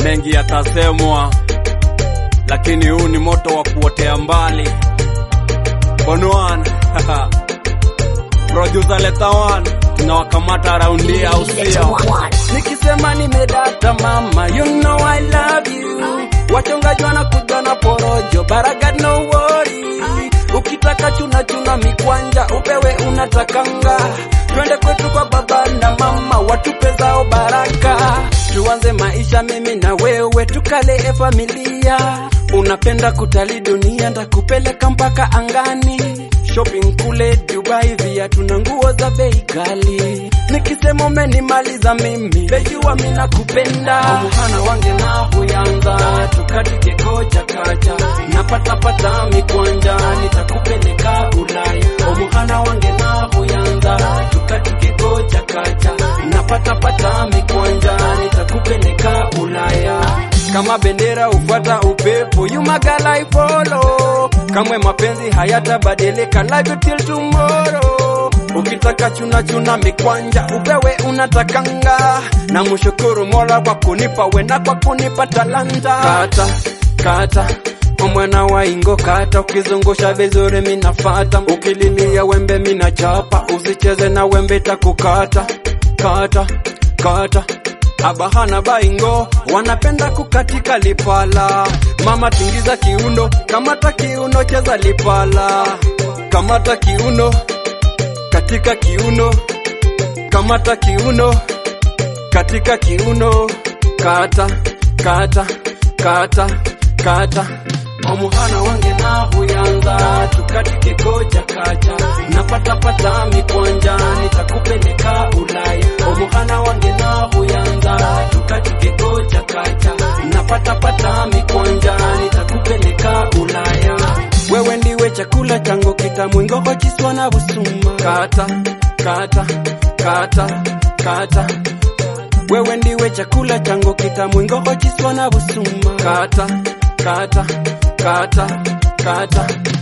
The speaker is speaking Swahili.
mengi yatasemwa, lakini huu ni moto wa kuotea mbali. Bonwan producer leta one, tunawakamata raundi au sio? Nikisema nimedata mama, you know I love you. Wachongaji wanakuja na porojo, baraga no worry. Ukitaka chuna chuna mikwanja, upewe unatakanga. Twende kwetu kwa baba na mama, watupe zao baraka. Tuanze maisha mimi na wewe, tukalee familia. Unapenda kutalii dunia, ndakupeleka mpaka angani shopping kule Dubai, viatu na nguo za bei ghali. Nikisema umenimaliza mimi, bejua mimi nakupenda. Omuhana wange nahuyanza, tukatike koja kacha, napata pata mikwanja, nitakupeleka Ulaya. Omuhana wange nahuyanza, tukatike koja kacha, napata pata mikwanja, nitakupeleka Ulaya kama bendera ufuata upepo, you my girl I follow. Kamwe mapenzi hayatabadilika, love you till tomorrow. Ukitaka chuna chuna mikwanja, upewe unatakanga, na mshukuru Mola kwa kunipa wena, kwa kunipa talanta. Kata kata omwana wa ingo kata, ukizungusha vizuri minafata, ukililia wembe minachapa, usicheze na wembe takukata. Kata kata abahana baingo wanapenda kukatika lipala. Mama tingiza kiuno, kamata kiuno, cheza lipala, kamata kiuno, katika kiuno, kamata kiuno, katika kiuno, kata kata kata kata omuhana wange nahuyanza tukatike koja kacha napata pata mikwanja nitakupeleka Ulaya omuhana wange nahuyanza tukatike koja kacha napata pata mikwanja nitakupeleka Ulaya wewe ndiwe chakula changu kitamu ingoho chiswa na busuma kata kata kata kata wewe ndiwe chakula changu kitamu ingoho chiswa na busuma kata kata kata kata